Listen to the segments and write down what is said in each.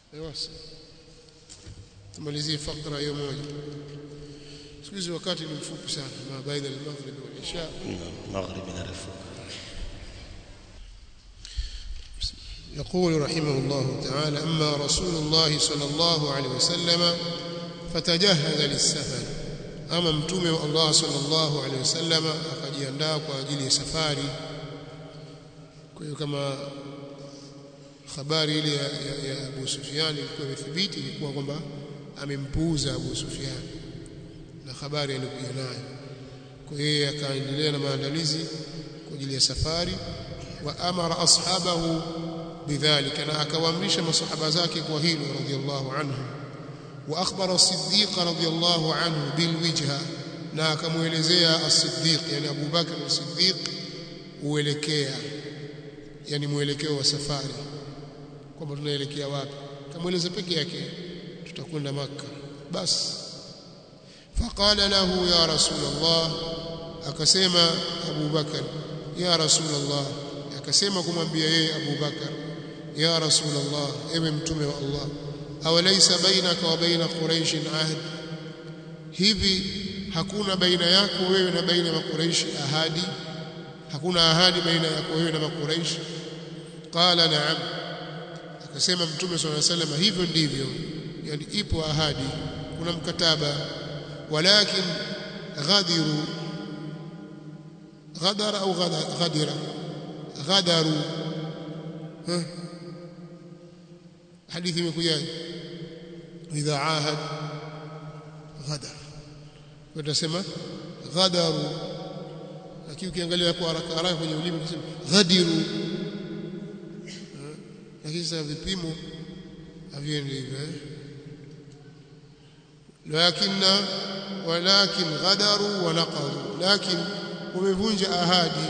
Ewasa. Tumalizie fakra hiyo moja. Siku hizi wakati ni mfupi sana, ma baina al-maghrib wal isha. maghrib inarefuka يقول رحمه الله تعالى أما رسول الله صلى الله عليه وسلم فتجهز للسفر أما متومه الله صلى الله عليه وسلم akajiandaa kwa ajili ya safari kwa hiyo kama habari ile ya, ya, ya Abu Sufyan ilikuwa imethibiti ilikuwa kwamba amempuuza Abu Sufyan na habari alikuja nayo kwa hiyo akaendelea na maandalizi kwa ajili ya safari wa amara ashabahu bidhalika na akawaamrisha masahaba zake kwa hilo radhiallahu anhu wa akhbara as-siddiq radhiallahu anhu bilwijha na akamuelezea as-siddiq yani Abu Bakr as-siddiq uelekea yani muelekeo wa safari kwamba tunaelekea wapi kamueleza peke yake tutakwenda maka basi faqala lahu ya rasul Allah akasema Abu Bakar ya rasul Allah akasema kumwambia yeye Abu Bakar ya rasul Allah ewe mtume wa Allah awalaysa bainaka wa baina quraish ahd hivi hakuna baina yako wewe na baina ya makuraishi ahadi hakuna ahadi baina yako wewe na makuraishi qala na'am akasema mtume swalla sallam hivyo ndivyo yani ipo ahadi kuna mkataba walakin ghadiru غدر أو غدر غدروا ها حديث مكوجاي إذا عاهد غدر وتسمى غدروا lakini ukiangalia kwa haraka haraka kwenye ulimi unasema ghadiru lakini sasa vipimo haviendi hivyo lakini walakin ghadaru wa naqadu lakini wamevunja ahadi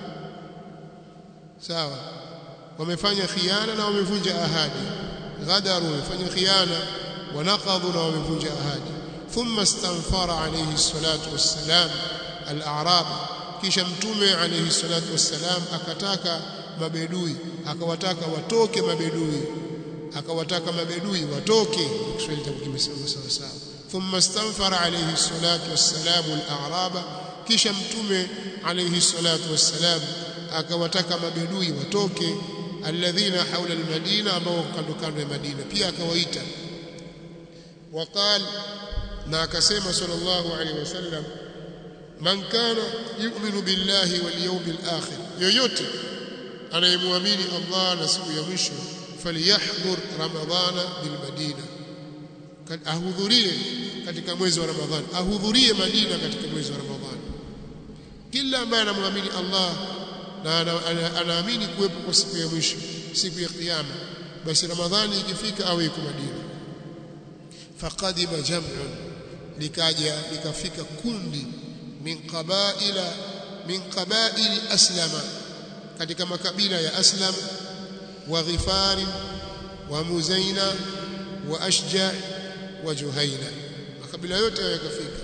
sawa wamefanya khiana na wamevunja ahadi ghadaru wamefanya khiana wa naqadu na wamevunja ahadi thumma istanfara alayhi salatu wassalam al-a'rab kisha mtume alayhi salatu wassalam akataka mabedui akawataka watoke mabedui akawataka mabedui watoke Kiswahili kimesema sawa sawa thumma istanfara alayhi salatu wassalam al-a'raba kisha mtume alayhi salatu wassalam akawataka mabedui watoke alladhina haula almadina ambao kando kando ya Madina pia akawaita waqal na akasema sallallahu alayhi wasallam man kana yu'minu billahi wal yawmil akhir yoyote anayemwamini Allah na siku ya mwisho falyahdhur ramadhana bil madina ahudhurie katika mwezi wa ramadhani ahudhurie madina katika mwezi wa ramadhani kila ambaye anamwamini Allah na anaamini kuwepo kwa siku ya mwisho siku ya kiyama basi ramadhani ikifika awe yuko madina faqadima jam'un likaja likafika kundi min qabaila min qabail aslama katika makabila ya aslam wa ghifari wa muzaina wa ashja wa juhaina makabila yote yakafika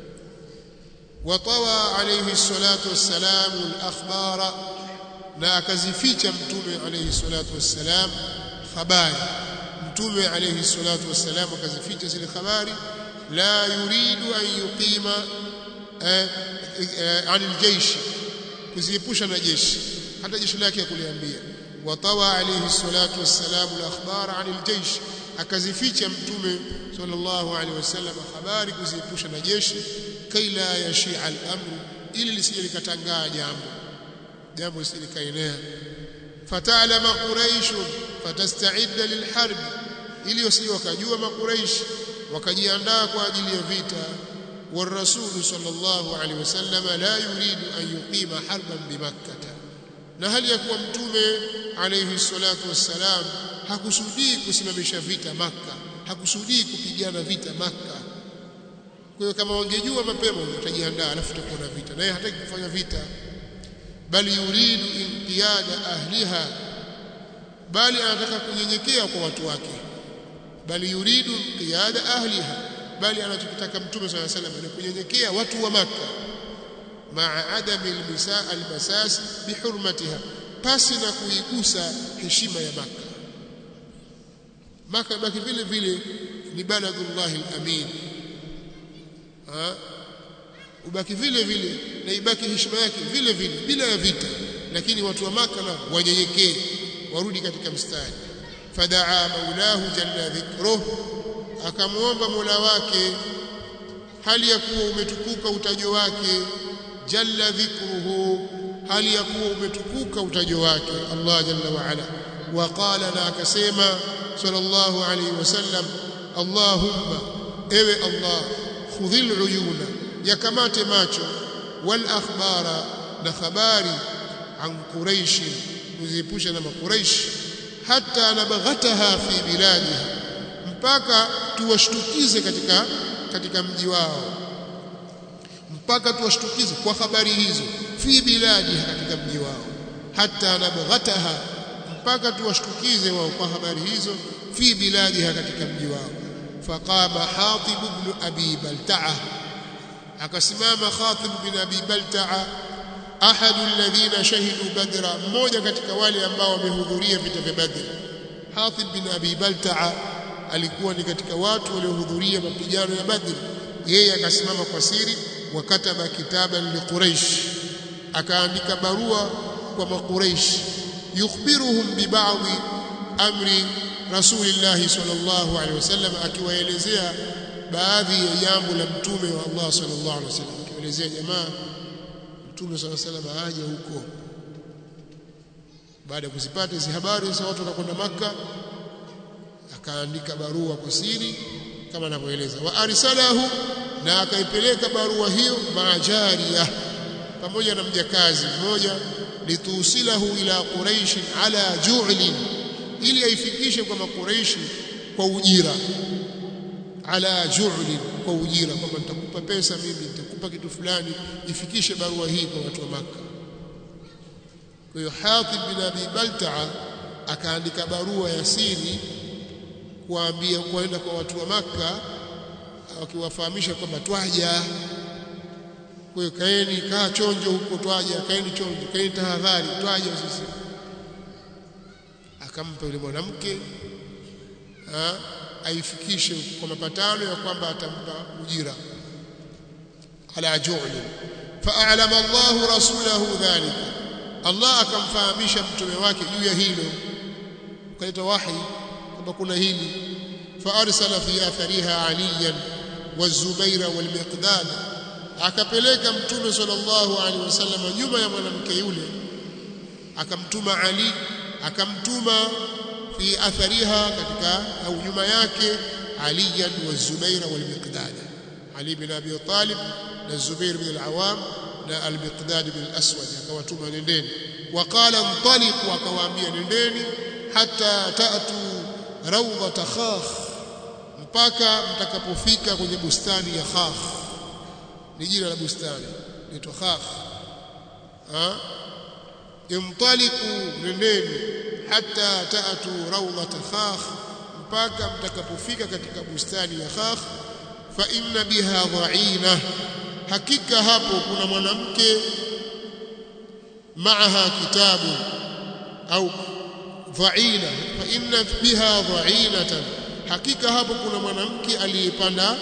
وطوى عليه الصلاة والسلام الأخبار na akazificha mtume alayhi salatu wassalam habari mtume alayhi salatu wassalam akazificha zile habari la yuridu an yuqima anil jaysh kuziepusha na jeshi hata jeshi lake akuliambia watawa alayhi salatu wassalam al-akhbar anil jaysh akazificha mtume sallallahu alayhi wasallam habari kuziepusha na jeshi kaila yashia al-amru ili lisije likatangaa jambo jambo lisije likaenea fatalama quraish fatasta'idda lilharb ili wasije wakajua makuraish wakajiandaa kwa ajili ya vita والرسول صلى الله عليه وسلم لا يريد أن يقيم حربا بمكة na hali ya kuwa mtume alayhi salatu wassalam hakusudii kusimamisha vita maka hakusudii kupigana vita maka kwa hiyo kama wangejua mapema watajiandaa alafu tutakuwa na vita naye hataki kufanya vita bali yuridu inqiyada ahliha bali anataka kunyenyekea kwa watu wake bali yuridu inqiyada ahliha bali anachokitaka mtume swalla salam ni kunyenyekea watu wa maka maa adami almisa almasas bihurmatiha pasi na kuigusa heshima ya maka maka baki vile vile ni baladullahi alamin ha ubaki vile vile na ibaki heshima yake vile vile bila ya vita lakini watu wa maka na wanyenyekee warudi katika mstari fadaa maulahu jalla dhikruh akamwomba mola wake hali ya kuwa umetukuka utajo wake jalla dhikruhu hali ya kuwa umetukuka utajo wake Allah jalla wa ala waqala na akasema sallallahu alayhi wasallam Allahumma ewe Allah khudhil uyuna yakamate macho wal akhbara na habari an quraish kuziepusha na makuraish hata nabaghataha fi biladiha mpaka tuwashtukize katika katika mji wao mpaka tuwashtukize kwa habari hizo fi biladiha katika mji wao hata nabaghataha mpaka tuwashtukize wao kwa habari hizo fi biladiha katika mji wao faqama hatib ibn abi balta'a akasimama khatib bin abi balta'a ahadu alladhina shahidu badra mmoja katika wale ambao wamehudhuria vita vya badr hatib bin abi balta'a alikuwa ni katika watu waliohudhuria mapigano ya badr yeye akasimama kwa siri wakataba kitaban liquraish akaandika barua kwa makuraish yukhbiruhum bibadhi amri rasulillah sallallahu alaihi wasallam akiwaelezea baadhi ya jambo la mtume wa Allah sallallahu alaihi wasallam akiwaelezea jamaa mtume sallallahu alaihi wasallam aje huko baada ya kuzipata hizo habari sasa watu wakakwenda maka akaandika barua kwa siri kama anavyoeleza wa arsalahu na akaipeleka barua hiyo maajaria pamoja na mjakazi mmoja litusilahu ila quraish ala ju'lin ili aifikishe kwa makuraishi kwa ujira ala ju'lin kwa ujira kwamba nitakupa pesa mimi nitakupa kitu fulani ifikishe barua hii kwa watu wa maka kwa hiyo Hatib bin Abi Balta'a akaandika barua ya siri kuambia kwenda kwa watu wa maka akiwafahamisha kwamba twaja kwa hiyo kaeni kaa chonjo huko twaja kaeni chonjo kaeni tahadhari twaja sisi akampa yule mwanamke aifikishe kwa mapatano ya kwamba atampa ujira ala ju'li fa'alama Allahu rasulahu dhalika Allah akamfahamisha mtume wake juu ya hilo ukaleta wahi kwamba kuna hili faarsala fi athariha aliyan wazubaira walmiqdad akapeleka mtume sallallahu alaihi wasallam nyuma ya mwanamke yule akamtuma Ali akamtuma fi athariha katika au nyuma yake aliyan wazubaira walmiqdad Ali bin Abi Talib na Zubair bin al-Awam na al-Miqdad bin al-Aswad akawatuma nendeni waqala ntaliqu akawaambia nendeni hata ta'tu rawdata khakh mpaka mtakapofika kwenye bustani ya khakh ni jina la bustani inaitwa khakh ha imtaliqu nendeni hata ta'tu rawdata khakh mpaka mtakapofika katika bustani ya khakh fa inna biha dha'ina hakika hapo kuna mwanamke maaha kitabu au dha'ina fa inna biha dha'inatan hakika hapo kuna mwanamke aliyepanda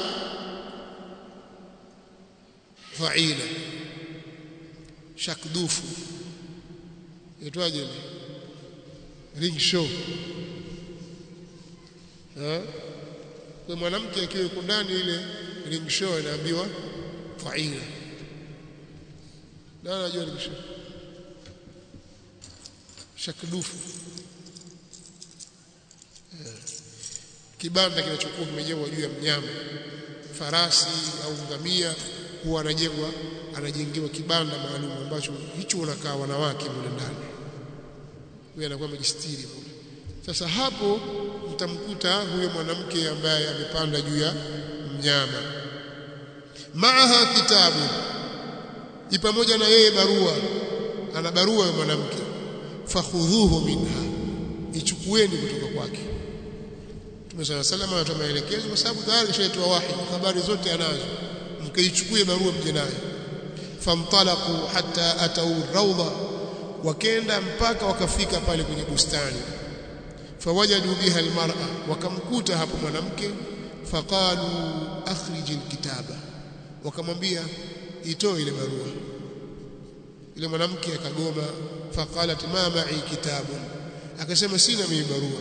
dha'ina shakdufu itwaje ring show ha kwa mwanamke akiwa yuko ndani ile ring show inaambiwa dha'ina na anajua ring show shakdufu kibanda kinachokuwa kimejengwa juu ya mnyama farasi au ngamia huwa anajengwa anajengewa kibanda maalum ambacho hicho unakaa wanawake mule ndani huyo anakuwa amejistiri mule sasa hapo mtamkuta huyo mwanamke ambaye amepanda juu ya mnyama maaha kitabu ipamoja na yeye barua ana barua ya mwanamke fakhudhuhu minha ichukueni kutoka kwake Mtume صلى الله عليه وسلم anatoa maelekezo kwa sababu tayari kishaitoa wahi habari zote anazo mkaichukue barua mje nayo famtalaqu hatta atau rawda wakenda mpaka wakafika pale kwenye bustani fawajadu biha almar'a wakamkuta hapo mwanamke faqalu akhrij alkitaba wakamwambia itoe ile barua ile mwanamke akagoma faqalat ma ma'i kitabun akasema sina mimi barua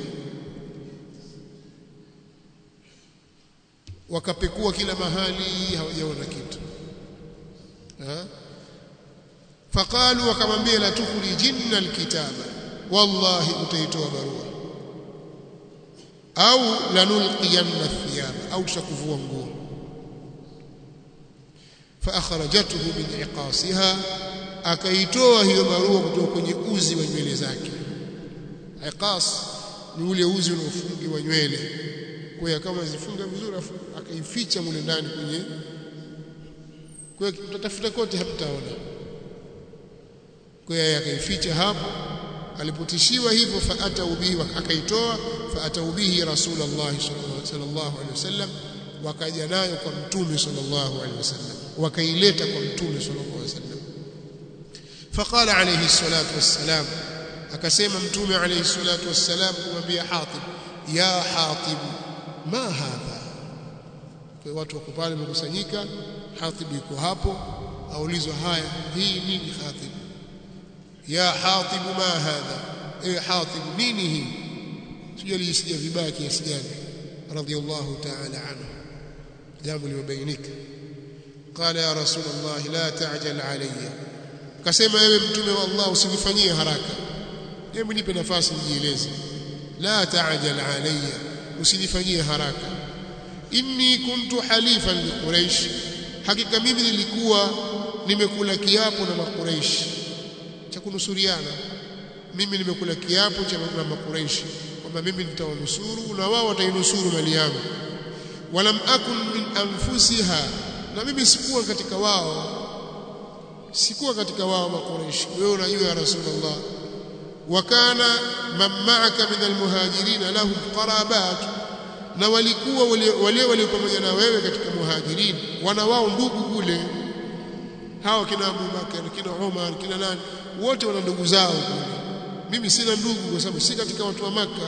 wakapekua kila mahali hawajaona kitu ha? faqalu wakamwambia la tukhrijinna alkitaba wallahi utaitoa barua au lanulqiyanna thiyaba au tutakuvua nguo فاخرجته من عقاصها akaitoa hiyo barua kutoka kwenye uzi wa nywele zake iqas ni ule uzi unaofungiwa nywele kwa hiyo kama zifunga vizuri afu akaificha mule ndani kwenye kwa hiyo tutatafuta kote hamtaona kwa hiyo akaificha hapo alipotishiwa hivyo faata ubihi akaitoa faata ubihi rasulullah sallallahu alaihi wasallam wakaja nayo kwa mtume sallallahu alaihi wasallam wakaileta kwa mtume sallallahu alaihi wasallam faqala alayhi salatu wassalam akasema mtume alayhi salatu wassalam kumwambia Hatib ya Hatib ma hadha kwa watu wako pale wamekusanyika Hatib yuko hapo aulizwa haya hii nini Hatib ya Hatib ma hadha eh Hatib nini hii sijalijisikia vibaya kiasi gani radiyallahu ta'ala anhu jambo limebainika قال يا رسول الله لا تعجل علي akasema ewe mtume wa Allah usinifanyie haraka hebu nipe nafasi nijieleze la ta'jal alayya usinifanyie haraka inni kuntu halifan liquraish hakika mimi nilikuwa nimekula kiapo na makuraish cha kunusuriana mimi nimekula kiapo cha na makuraish kwamba mimi nitawanusuru na wao watainusuru mali yangu walam akun min anfusiha na mimi sikuwa katika wao sikuwa katika wao makuraish wewe unajua ya rasulullah wakana man ma'aka min almuhajirin lahum qarabat na walikuwa wale walio pamoja na wewe katika muhajirin wana wao ndugu kule hao kina Abu Bakar kina Umar kina nani wote wana ndugu zao kule mimi sina ndugu kwa sababu si katika watu wa maka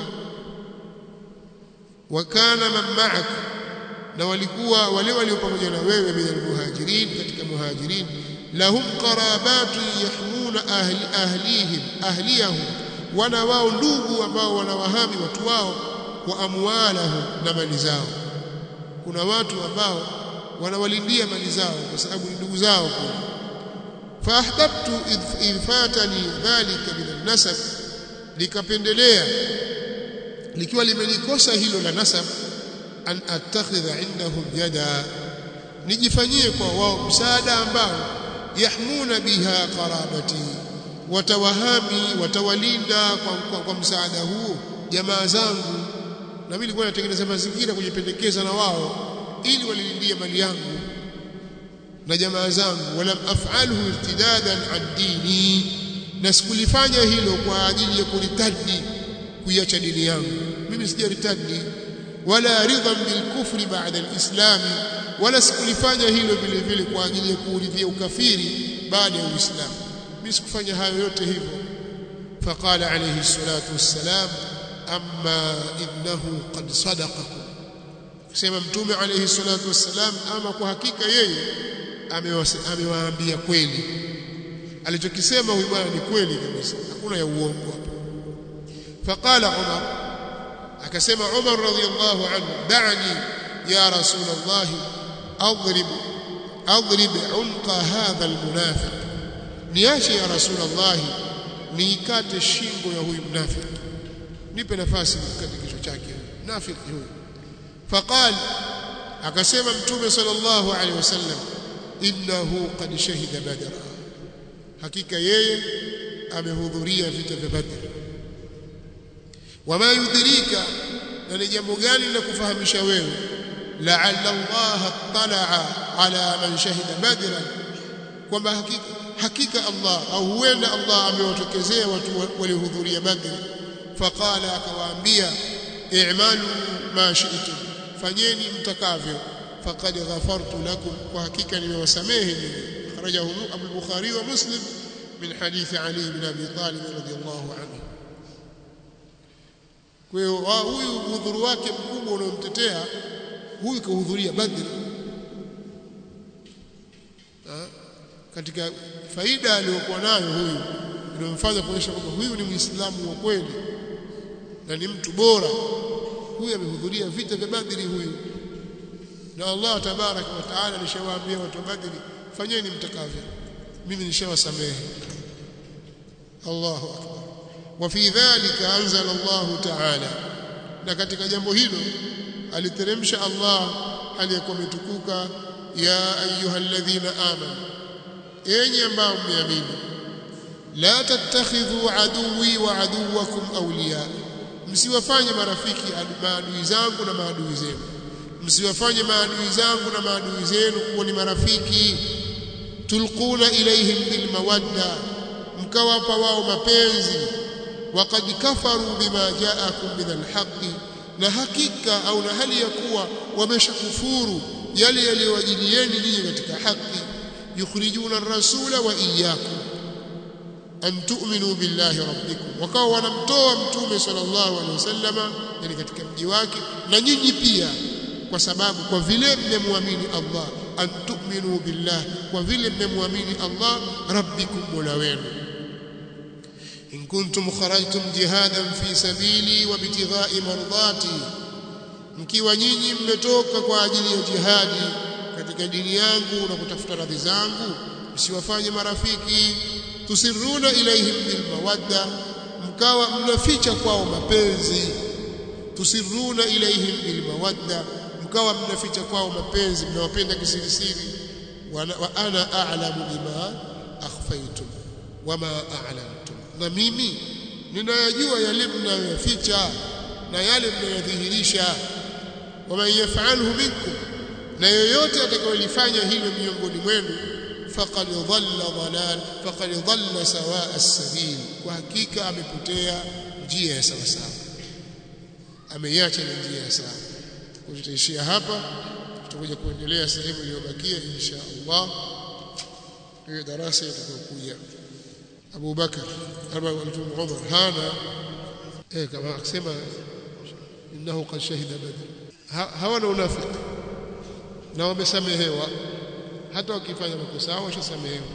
wakana man ma'aka na walikuwa wale walio pamoja na wewe min almuhajirin katika muhajirin lahum qarabatu yahmuna ahli ahlihim ahliyahum wana wao ndugu ambao wanawahami watu wao wa amwalahum na mali zao kuna watu ambao wanawalindia mali zao kwa sababu ni ndugu zao kule faahbabtu idh fatani dhalika min an-nasab likapendelea likiwa limenikosa hilo la nasab an attakhidha indahum yada nijifanyie kwa wao msaada ambao yahmuna biha qarabati watawahami watawalinda kwa, kwa, kwa msaada huo jamaa zangu na mimi nilikuwa natengeneza mazingira kujipendekeza na wao ili walilindie mali yangu na jamaa zangu walam af'alhu irtidadan an dini na sikulifanya hilo kwa ajili ya kuritadi kuiacha dini yangu mimi sijaritadi wala ridhan bilkufri ba'da alislam wala sikulifanya hilo vile vile kwa ajili ya kuuridhia ukafiri baada ya uislamu mimi sikufanya hayo yote hivyo faqala alayhi salatu wassalam amma innahu qad sadaqakum kusema mtume alayhi salatu wassalam ama kwa hakika yeye amewaambia kweli alichokisema huyu bwana ni kweli kabisa hakuna ya uongo hapo faqala umar akasema umar radhiyallahu anhu da'ani ya rasul allah adrib adrib unqa hadha almunafiq niache ya rasul allah niikate shingo ya huyu mnafiki nipe nafasi nikate kichwa chake nafiki huyu faqal akasema mtume sallallahu alaihi wasallam innahu qad shahida badra hakika yeye amehudhuria vita vya badr wama yudrika na ni jambo gani la kufahamisha wewe la'alla Allah talaa ala man shahida badra kwamba hakika hakika Allah au huenda Allah amewatokezea watu waliohudhuria badr faqala akawaambia i'malu ma shi'tum fanyeni mtakavyo faqad ghafartu lakum kwa hakika nimewasamehe nyinyi akhrajahu Abu Bukhari wa Muslim min hadith Ali bin Abi Talib radhiyallahu anhu kwa hiyo huyu udhuru wake mkubwa unaomtetea huyu kahudhuria Badri ha? katika faida aliyokuwa nayo huyu inamfanya kuonyesha kwamba huyu ni Muislamu wa kweli na ni mtu bora huyu amehudhuria vita vya Badri huyu na Allah tabaraka wa taala alishawaambia watu wa Badri fanyeni mtakavyo mimi nishawasamehe Allahu akbar wa fi dhalika anzala Allah taala na katika jambo hilo aliteremsha Allah aliyekuwa ametukuka ya ayyuhalladhina amanu enyi ambao mmeamini la tattakhidhu aduwi wa aduwakum awliya msiwafanye marafiki maadui zangu na maadui zenu msiwafanye maadui zangu na maadui zenu kuwa ni marafiki tulquna ilaihim bilmawadda mkawapa wao mapenzi waqad kafaru bima jaakum min alhaqi na hakika au na hali ya kuwa wameshakufuru yale yaliyowajilieni ninyi katika haki yukhrijuna ar-rasula wa iyyakum an tu'minu billahi rabbikum wakawa wanamtoa mtume sallallahu alaihi wasallama yani katika mji wake na nyinyi pia kwa sababu kwa vile mmemwamini Allah an tu'minu billah kwa vile mmemwamini Allah rabbikum mola wenu in kuntum kharajtum jihadan fi sabili wa bitigha'i mardati mkiwa nyinyi mmetoka kwa ajili ya jihadi katika dini yangu na kutafuta radhi zangu msiwafanye marafiki tusiruna ilaihim bilmawadda mkawa mnaficha kwao mapenzi tusiruna ilaihim bilmawadda mkawa mnaficha kwao mapenzi mnawapenda kisirisiri wa ana a'lamu bima akhfaytum wama a'lantum na mimi ninayajua yale mnayoyaficha na yale mnayodhihirisha waman yaf'alhu minkum na yoyote atakayolifanya hilo miongoni mwenu faqad dhalla dhalal faqad dhalla sawa as-sabil kwa hakika amepotea njia ya sawa sawa ameiacha njia ya sawa kwa tutaishia hapa tutakuja kuendelea sehemu iliyobakia insha Allah hiyo darasa itakayokuja Abu Bakar ama mtume Umar hana eh kama akisema innahu qad shahida badr hawana unafiki na wamesamehewa hata wakifanya makosa hao washasamehewa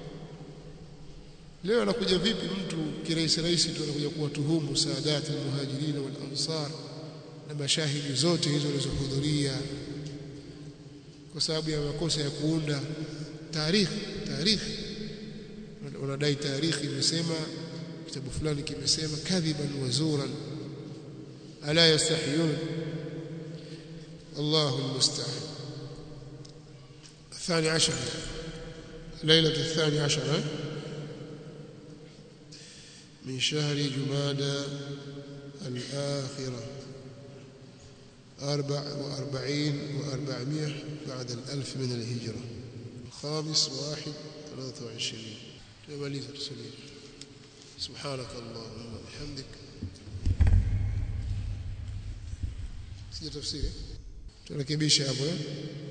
leo anakuja vipi mtu kirahisi rahisi tu anakuja kuwatuhumu saadati almuhajirin wal ansar na mashahidi zote hizo walizohudhuria kwa sababu ya makosa ya kuunda taarikhi taarikhi wanadai taarikhi imesema kitabu fulani kimesema kadhiban wa zuran ala yastahiyun الله المستعان الثاني عشر ليلة الثاني عشر من شهر جمادى الآخرة أربع وأربعين وأربعمائة بعد الألف من الهجرة الخامس واحد ثلاثة وعشرين تماليز السليم سبحانك اللهم وبحمدك سيجي تفسيري turekebishe hapo eh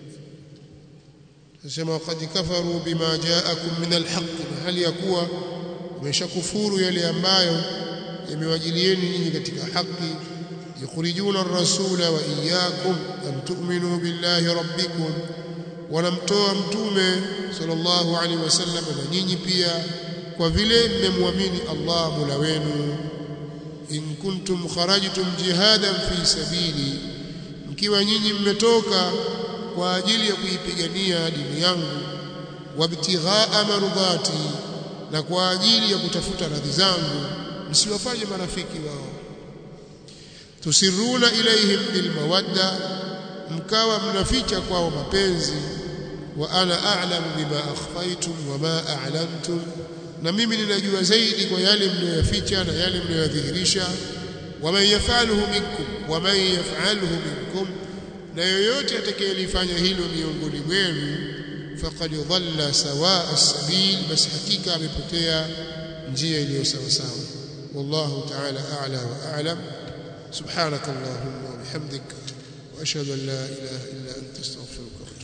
nasema waqad kafaru bima ja'akum min alhaq hali ya kuwa wameshakufuru yale ambayo yamewajilieni nyinyi katika haki yukhrijuna ar-rasula wa iyyakum an tu'minu billahi rabbikum wanamtoa mtume sallallahu alaihi wasallam na nyinyi pia kwa vile mmemwamini Allah mula wenu in kuntum kharajtum jihadan fi sabili mkiwa nyinyi mmetoka kwa ajili ya kuipigania dini yangu wabtighaa mardhati na kwa ajili ya kutafuta radhi zangu msiwafanye marafiki wao tusiruna ilaihim bilmawadda mkawa mnaficha kwao mapenzi wa ana a'lamu bima akhfaytum wa ma a'lantum na mimi ninajua zaidi kwa yale mnayoyaficha na yale mnayodhihirisha waman yafaluhu minkum waman yafaluhu minkum na yoyote atakayelifanya hilo miongoni mwenu faqad dhalla sawa as-sabil bas hakika amepotea njia iliyo sawa sawa wallahu ta'ala a'la wa a'lam subhanakallahumma wa bihamdik wa ashhadu an la ilaha illa anta astaghfiruka